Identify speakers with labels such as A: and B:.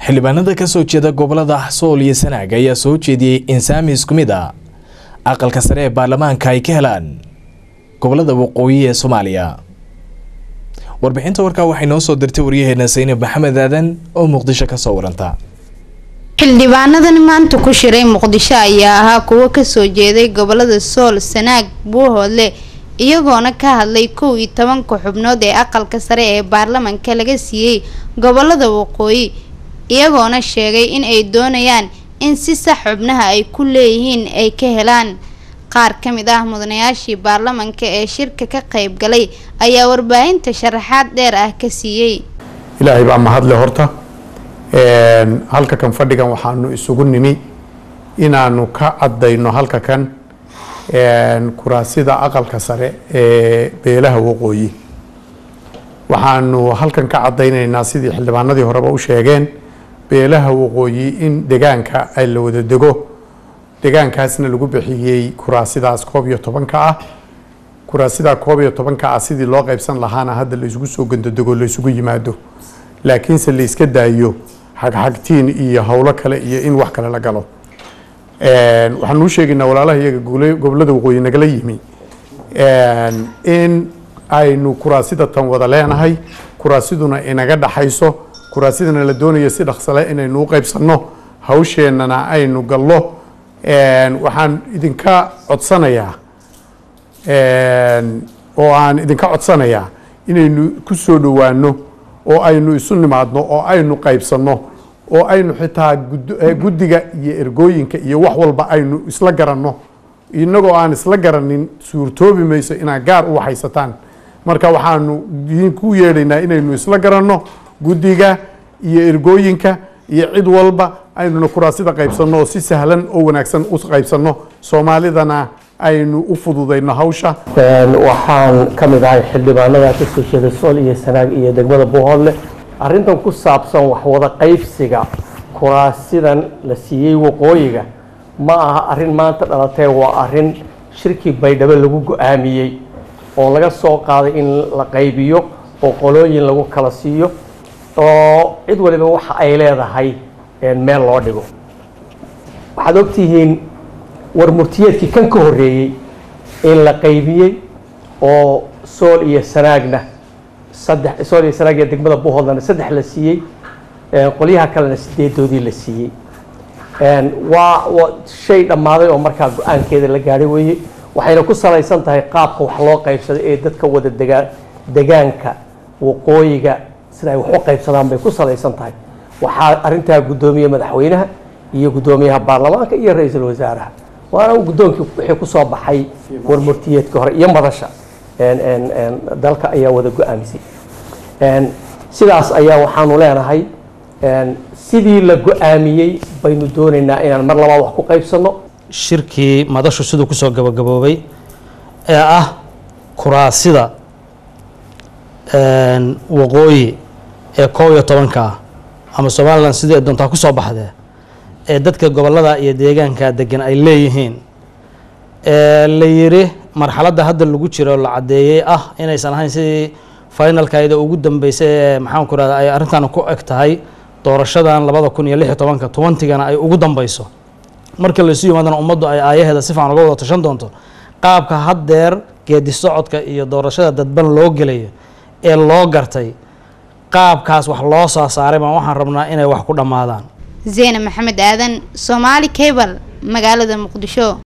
A: xildhibaanada kasoo jeeda gobolada sool iyo sanaag ayaa soo jeediyey in saami isku mid a aqalka sare ee baarlamaanka ay ka helaan gobolada waqooyi ee soomaaliya warbixinta warkaa waxay noo soo dirtay waryaheena saynab maxamed aadan oo muqdisho kasoo waranta
B: xildhibaanadan maanta ku shiray muqdisho ayaa ahaa kuwo kasoo jeeday gobolada sool sanaag buuhoodle iyagoona ka hadlay kow iyo tobanka xubnood ee aqalka sare ee baarlamanka laga siiyey gobolada waqooyi iyagoona sheegay in ay doonayaan in si sax xubnaha ay ku leeyihiin ay ka helaan qaar ka mid ah mudanayaashii baarlamanka ee shirka ka qayb galay ayaa warbaahinta sharaxaad dheer ah ka siiyey
C: ilaahay baa mahadle horta halka kan fadhigan waxaanu isugu nimi inaanu ka caddayno halka kan kuraasida aqalka sare ee beelaha waqooyi waxaanu halkan ka caddaynaynaa sidii xildhibaanadii horeba u sheegeen beelaha waqooyi in degaanka ay la wada dego degaankaasna lagu bixiyey kuraasidaas koob iyo tobanka ah kuraasidaa koob iyo tobanka ah sidii loo qaybsan lahaana hadda la isugu soo gandadego la isugu yimaado laakiinse la iska daayo xagxagtiin iyo howlo kale iyo in wax kale la galo waxaanu u sheegaynaa walaalaha iyaga gobolada waqooyi nagala yimi in aynu kuraasida tan wada leenahay kuraasiduna inaga dhaxayso kuraasidana la doonayo si dhaqsale inaynu u qaybsanno hawsheenana aynu gallo waxaan idinka codsanayaa oo aan idinka codsanayaa inaynu ku soo dhowaano oo aynu isu nimaadno oo aynu qaybsanno oo aynu xitaa guddiga iyo ergooyinka iyo wax walba aynu isla garanno inagoo aan isla garanin suurtoobi mayso inaad gaar u waxaysataan marka waxaanu idinku yeedhaynaa inaynu isla garanno guddiga iyo ergooyinka iyo cid walba aynuna kuraasida qaybsanno oo si sahlan oo wanaagsan u qaybsanno soomaalidana aynu u fududayno hawsha
D: waxaan ka mid ahay xildhibaanada kasoo jeeda sool iyo sanaag iyo degmada buuhoodle arrintan ku saabsan waxwada qaybsiga kuraasidan la siiyey waqooyiga ma aha arrin maanta dhalatee waa arrin shirkii baydhabo lagu go-aamiyey oo laga soo qaaday in la qaybiyo oo qolooyin lagu kala siiyo oo cid waliba waxa ay leedahay meel loo dhigo waxaad ogtihiin war murtiyeedkii kan ka horreeyey in la qaybiyey oo sool iyo sanaagna saddex sool iyo sanaag iyo degmada buuhoodlana saddex la siiyey qolyaha kalena sideedoodii la siiyey waa shay dhammaaday oo markaa go-aankeeda la gaadhay weeye waxayna ku salaysan tahay qaabka wax loo qaybsaday ee dadka wada degaa degaanka waqooyiga sida ay wax u qaybsadaan bay ku salaysan tahay waxaa arrintaa guddoomiye madaxweynaha iyo guddoomiyaha baarlamaanka iyo ra-iisul wasaaraha waana guddoonkii wixii ku soo baxay warmurtiyeedkii hore iyo madasha dalka ayaa wada go-aamisay sidaas ayaa waxaanu leenahay sidii la go-aamiyey baynu doonaynaa inaan mar labaad wax ku qaybsanno
E: shirkii madashu siduu kusoo gabagaboobay ee ah kuraasida waqooyi ee koob iyo tobanka ah ama somalilan sidii ay doontaa kusoo baxdee ee dadka gobolada iyo deegaanka degan ay leeyihiin la yiri marxaladda hadda lagu jiro la caddeeyey ah inaysan ahayn sidii finalkayda ugu dambeysay ee maxaan ku rahda ay arrintan ku eg tahay doorashadan labada kun iyo lix iyo tobanka tobantigana ay ugu dambeyso marka laysu yimaadana ummaddu ay aayaheeda si fiican uga wada tashan doonto qaabka haddeer geedi socodka iyo doorashada dadban loo gelayo ee loo gartay qaabkaas wax loo soo saaray baan waxaan rabnaa inay wax ku dhammaadaan
B: zeyne maxamed aadan soomaali cable magaalada muqdisho